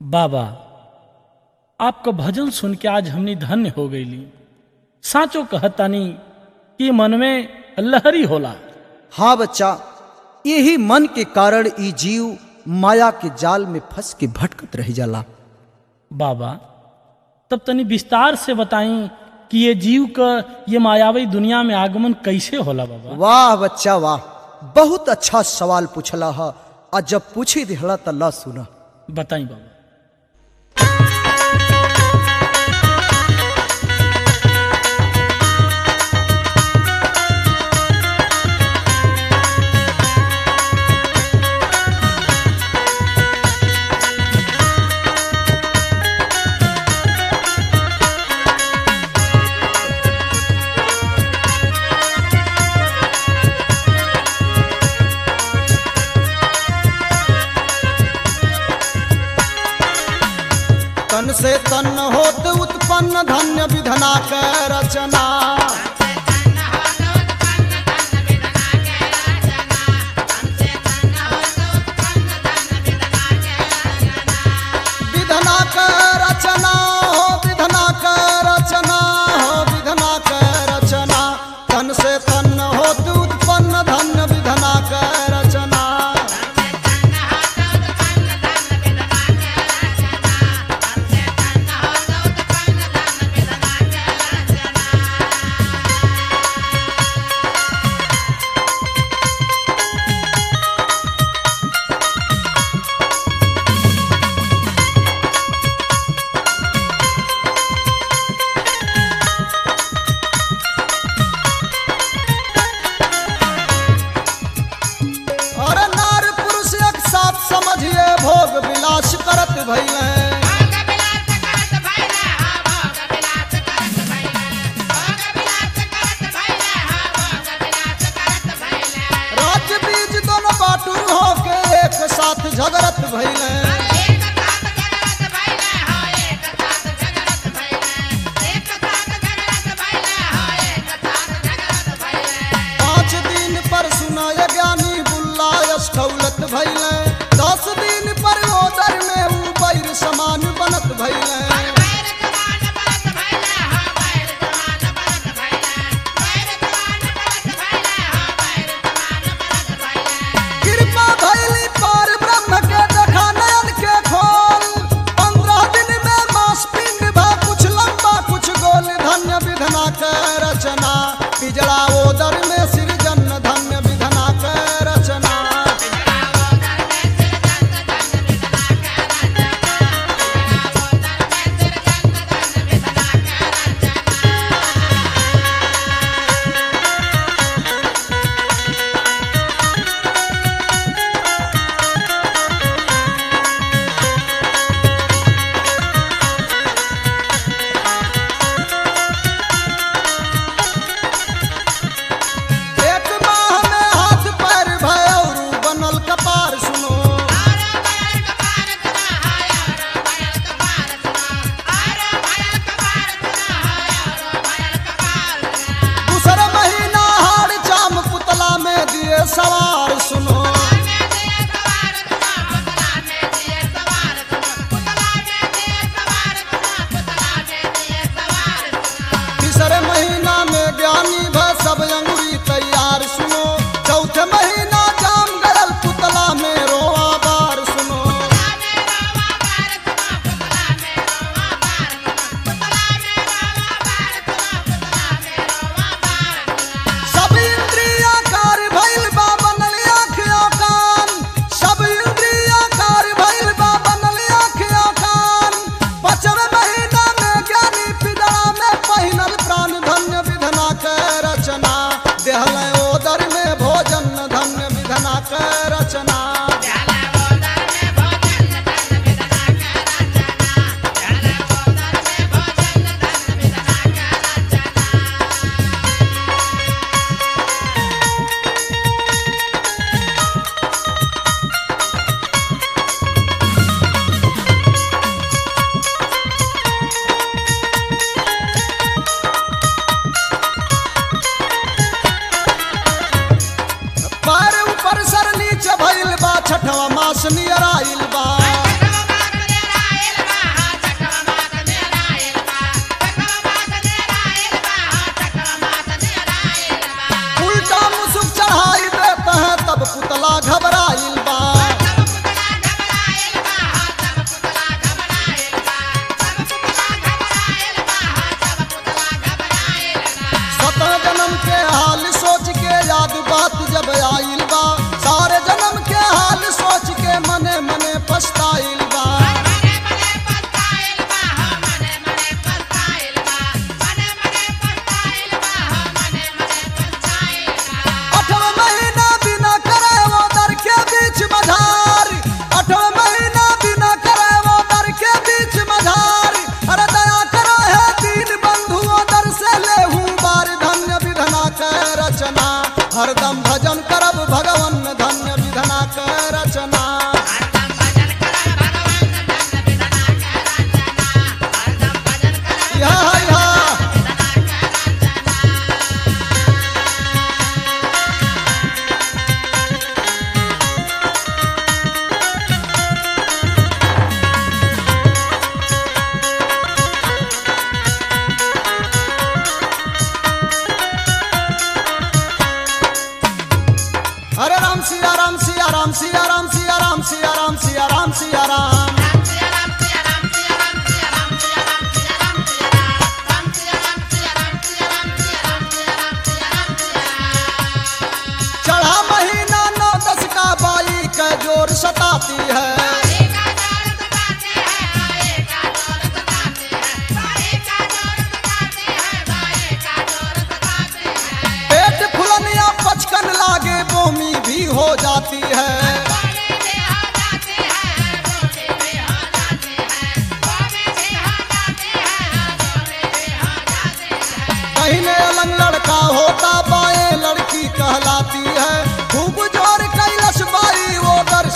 बाबा आपका भजन सुन के आज हमनी धन्य हो गईली साचो कहतानी कि मन में लहरी होला हाँ बच्चा यही मन के कारण ई जीव माया के जाल में फंस के भटकत रह जाला बाबा तब तनी विस्तार से बताई कि ये जीव का ये मायावी दुनिया में आगमन कैसे होला बाबा वाह बच्चा वाह बहुत अच्छा सवाल पूछला है आ जब पूछी दिहला त ला सुना बताई बाबा तन से तन होत उत्पन्न धन्य विधना के रचना विधना के रचना हो विधना के रचना हो विधना के रचना तन से तन होत उत्पन्न धन्य विधना के रचना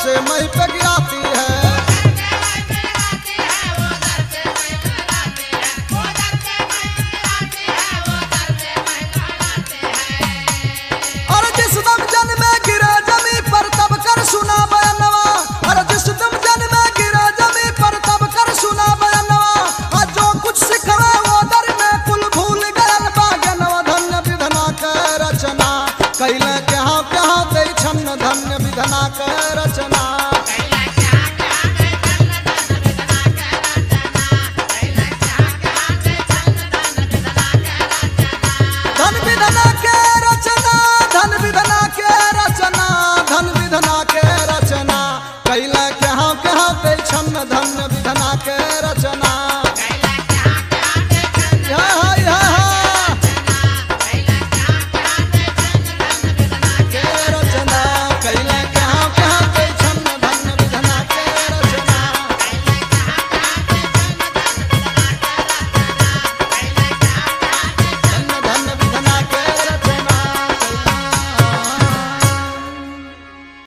से मही पे गिराती है और जिस दम जन में गिरे जमी पर तब कर सुना बयानवा और जिस दम जन में गिरे जमी पर तब कर सुना बयानवा और जो कुछ सिखवे वो दर में कुल भूल गयल बागनवा धन्य विधना के रचना कैले कहाँ कहाँ दे छन्न धन्य विधना के रचना धन विधना के रचना धन विधना के रचना धन विधना के रचना कैला कहाँ कहाँ पे छन्न धन विधना के रचना